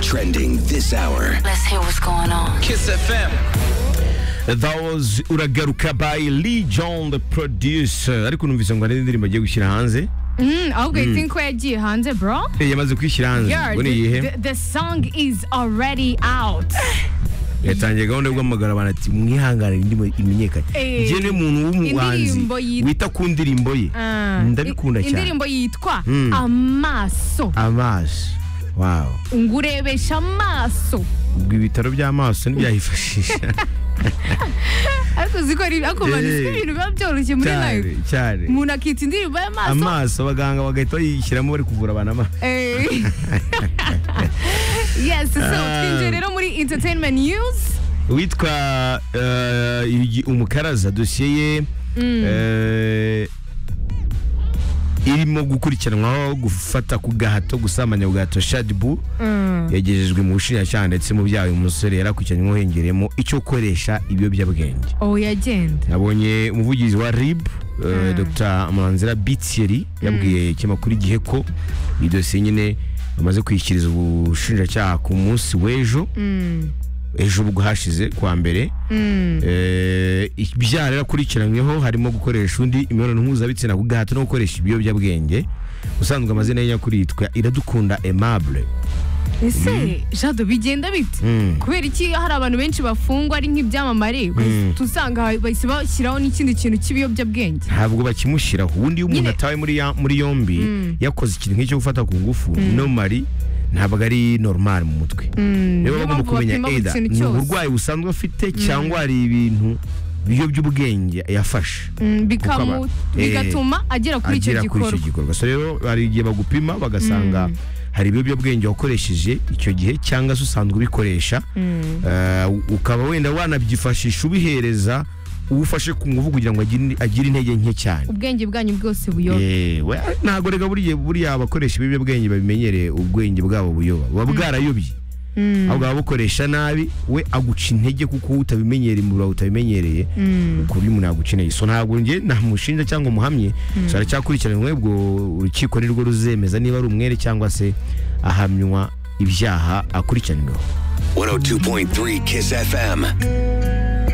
trending this hour. Let's hear what's going on. Kiss FM. that was uragaruka by Lee John the producer ariko numvise ngo hari indirimbo agiye gushyira hanze Mm, ahubwo mm. think ko yagiye hanze bro Eh, yamaze kwishyira hanze Yo, ngo ni iyihe the, the, the song is already out yatangiye gahunda yo guhamagara abantu ati mwihangane indirimbo imenyekane Eh, njye ni umuntu w'umuhanzi indirimbo yitwa- wita ku ndirimbo ye Ah, ndabikunda i- cyane indirimbo yitwa Mm. amaso amaso wawo ngurebesha amaso ubwo ibitaro by'amaso ntibyayifashisha ariko uzi ko ari ariko Yeah. manzi ibintu biba byoroshye muri cyane live cyane umuntu akita indirimbo y'amaso amaso abaganga bagahita bayishyiramo bari kuvura abantu amaso Eh. yes so Ah. twinjiye rero muri entertainment news witwa eh, Yugi umukaraza dosiye ye eh, irimo gukurikiranwaho gufata ku gahato gusambanya ku gahato shadibu yagejejwe mu bushinjacyaha ndetse mu byaha uyu musore yari akurikiranyweho hengereyemo icyo gukoresha ibiyobyabwenge oh yagenda nabonye umuvugizi wa rib eh, dr manzira bitieri yabwiye ikinyamakuru igihe ko iyi dosiye nyine bamaze kwishyiriza ubushinjacyaha ku munsi w'ejo ejo ubwo hashize kuwa mbere Eh, ibyaha rero akurikiranyweho harimo gukoresha undi imibonano mpuzabitsina ku gahato no gukoresha ibiyobyabwenge ubusanzwe amazina ye nyakuri yitwa iradukunda aimable ese jado bigenda bite Mm. kubera iki hari abantu benshi bafungwa ari nk'ibyamamare bahise- usanga bahise bashyiraho n'ikindi kintu cy'ibiyobyabwenge ntabwo bakimushyiraho ubundi iyo umuntu Nyine- atawe muri, ya- muri yombi yakoze ikintu nk'icyo gufata ku ngufu normally ntabwo ari normal mu mutwe rero niyo bagomba mpamvu kumenya bapima buri either kintu ni cyose. uburwayi busanzwe afite cyangwa hari ibintu biyoby'ubwenge yafashe Mm, Ukaba- bikamu- bigatuma agera kuri icyo agera kuri icyo gikorwa gikorwa so rero hari igihe bagupima bagasanga hari ibiyobyabwenge wakoresheje icyo gihe cyangwa se usanzwe ubikoresha Eh, ukaba wenda wanabyifashisha ubihereza uwo ufashe ku ngufu kugira ngo agire- agire intege nke cyane ubwenge bwanyu bwose buyoba yewe ntabwo rega buriya buriya abakoresha ibiyobyabwenge babimenyereye ubwenge bwabo buyoba buba bwarayobye ahubwo ababukoresha nabi we aguca intege kuko wowe utabimenyereye mu bawe utabimenyereye ku buryo umuntu yaguca intege so ntabwo njye ntamushinja cyangwa umuhamye so aracyakurikiranwe ubwo urukiko ni rwo ruzemeza niba ari umwere cyangwa se ahamywa ibyaha akurikiranyweho 102.3 Kiss FM.